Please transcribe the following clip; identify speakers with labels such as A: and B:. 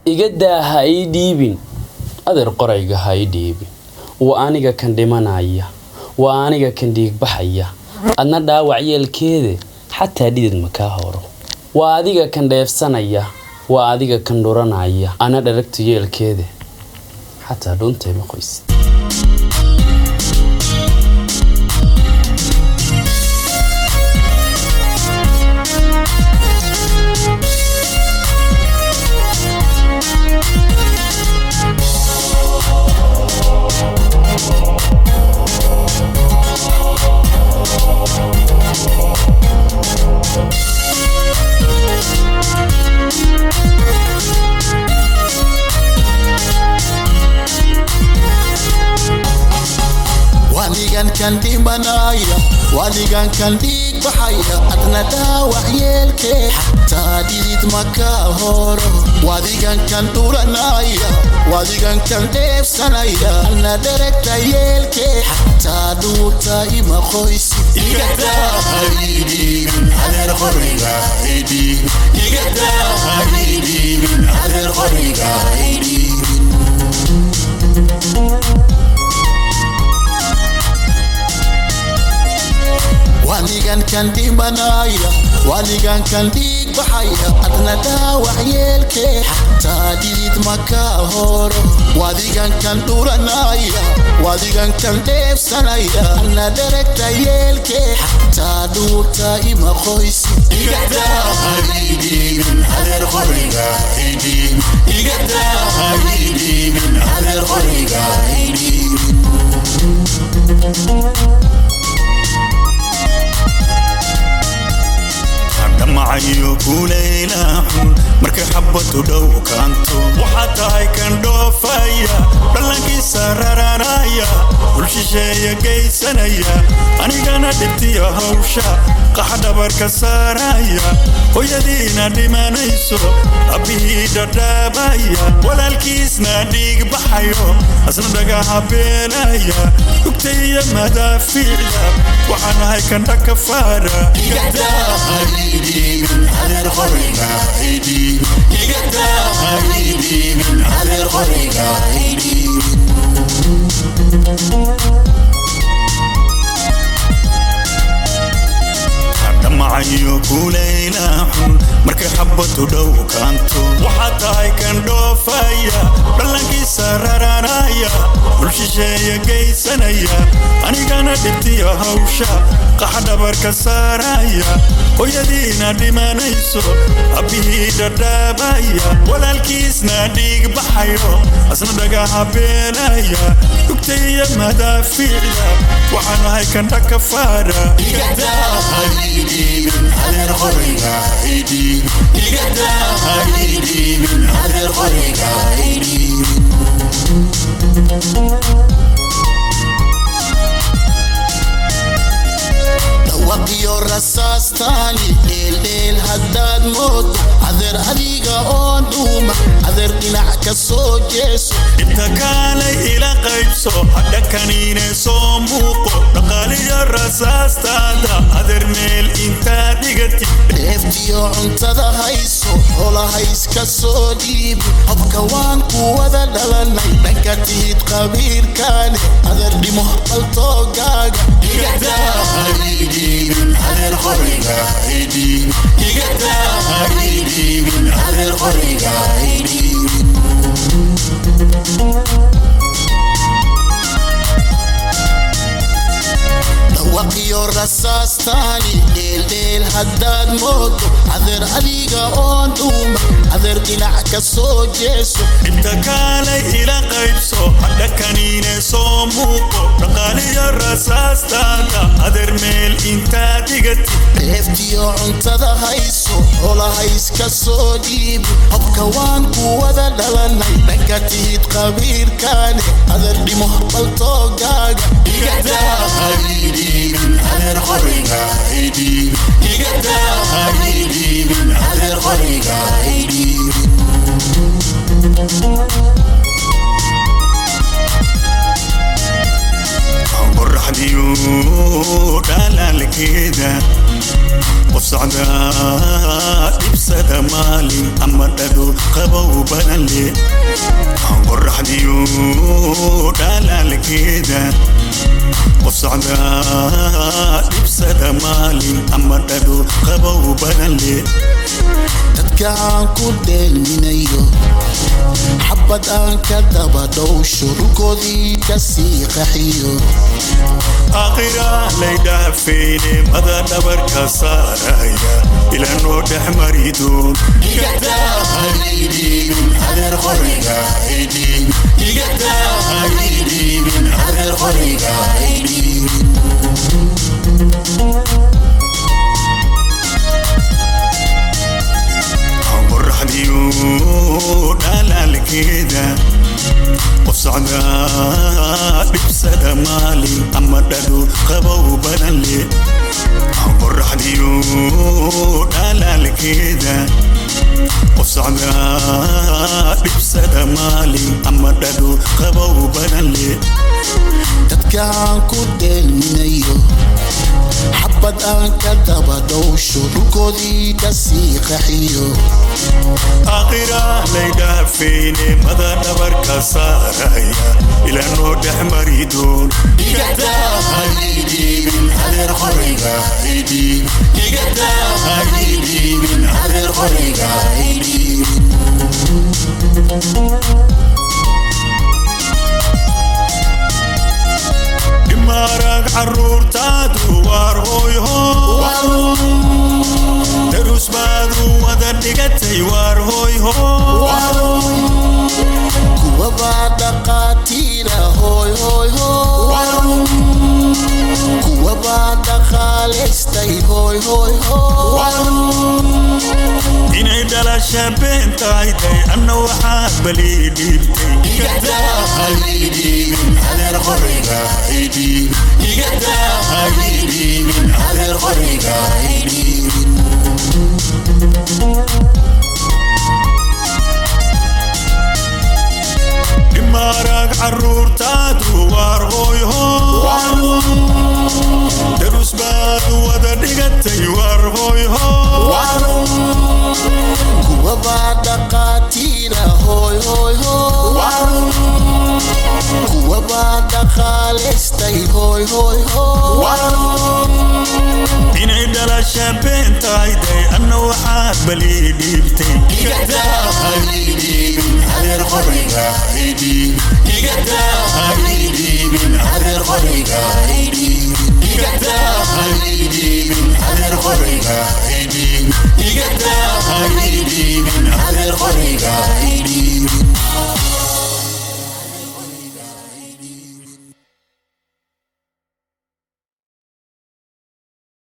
A: iga daa ha ii dhiibin adeer qorayga ha ii dhiibin waa aniga kan dhimanaya waa aniga kan dhiigbaxaya adna dhaawac yeelkeede xataa dhidid ma kaa horo waa adiga kan dheefsanaya waa adiga kan dhuranaya ana dharagta yeelkeede xataa dhuuntay ma qoysid
B: waligan kan dhimanaya waligan kan dhiig baxaya adna dhaawac yeelkee xataa dhidid maka horo wadigan kan dhuranaya wadigan kan dheefsanaya adna dheregta yeelkee xataa dhuurta ima qoysi waligan kan dhimanaya waligan kan dhiig baxaya adna dhaawac yeelkee xataa dhidid maka horo wadigan kan dhuranaya wadigan kan dheefsanaya adna dheregta yeelkee xataa dhuurta ima qoysi
C: dhamacayo kulaylaxun markay xabadu dhow kaanto waxaa tahay kan dhoofaya dhallankiisa rararaya dulshisheeya geysanaya anigana dhibtiya hawsha qaxa dhabarka saaraya hooyadiina dhimanayso abbihii dhadhaabaya walaalkiisna dhiig baxayo asna dhagaha beelaya dhugtaiyo madaafiicda waxaan ahay kan dhaka faara dhamacayo kulaylaxun markay xabadu dhow kaanto waxaa tahay kan dhoofaya dhallankiisa rararaya dulshisheeya geysanaya anigana dhibtiya hawsha qaxa dhabarka saaraya hooyadiina dhimanayso abbihii dhadhaabaya walaalkiisna dhiig baxayo asna dhagaha beelaya dhugtaiyo madaafiicda waxaan ahay kan dhaka faara
B: dhawaqiyo rasaastaani dheeldheel haddaad moodo adeer adiga oo dhuuma adeer dhinac ka soo jeeso
C: inta kaalay ila qaybso hadhakaniine soo muuqo dhaqaaliyo rasaastaada adeer meel intaad dhigati
B: dheeftiyo cuntada hayso holahayska soo dhiibi hobka waan ku wada dhalanay dhanka tihid qabiirkaane adeer dhimo qaltoogaaga dhawaqiyo rasaastaani dheeldheel haddaad moodo adeer adiga oo dhuuma adeer dhinac ka soo jeeso
C: inta kaalay ila qaybso hadhakaniine soo muuqo dhaqaaliyo rasaastaada adeer meel intaad dhigati
B: dheeftiyo cuntada hayso holahayska soo dhiibi hobka waan ku wada dhalanay dhanka tihid qabiirkaane adeer dhimo baltoogaaga
C: qoraxdiyo dhalaalkeeda qof socdaa dhibsada maalin ama dhado qabow badan leh aan qoraxdiyo dhalaalkeeda qof socdaa dhibsada maalin ama dhado qabow badan leh
B: dadka aan ku dheelminayo xabad aan ka daba dhowsho dhulkoodii ka sii qaxiyo
C: aakhira laydhaafeyne mada dhabarka saaraya ilanoo dhex maridoon aan qoraxdiyo dhalaalkeeda qof socdaa dhibsada maalin ama dhado qabow badan leh aan qoraxdiyo dhalaalkeeda qof socdaa dhibsada maalin ama dhado qabow badan leh
B: dadka aan ku dheelminayo xabad aan ka daba dhowsho dhulkoodii ka sii qaxiyo
C: aakhira laydhaafeyne mada dhabarka saaraya ilanoo dhex maridoon dhimaarag caruurtaadu waar hooyho darus baadu wada dhigatay waar hooyho
B: kuwa baa dhaqaatiira hooy hooy hooy kuwa baa dhaqaalaystay hooy hooy hooy
C: inay dhalasha been tahay day anna waxaad balii dhiibtay dhimaarag caruurtaadu waar hooyho darus baadu wada dhigatay waar hooyho
B: kuwa baa dhaqaatiira hooy hooy hooy kuwa baa dhaqaalaystay hooy hooy hooy
C: inay dhalasha been tahay day anna waxaad balii dhiibtay
B: Adeer qoriga,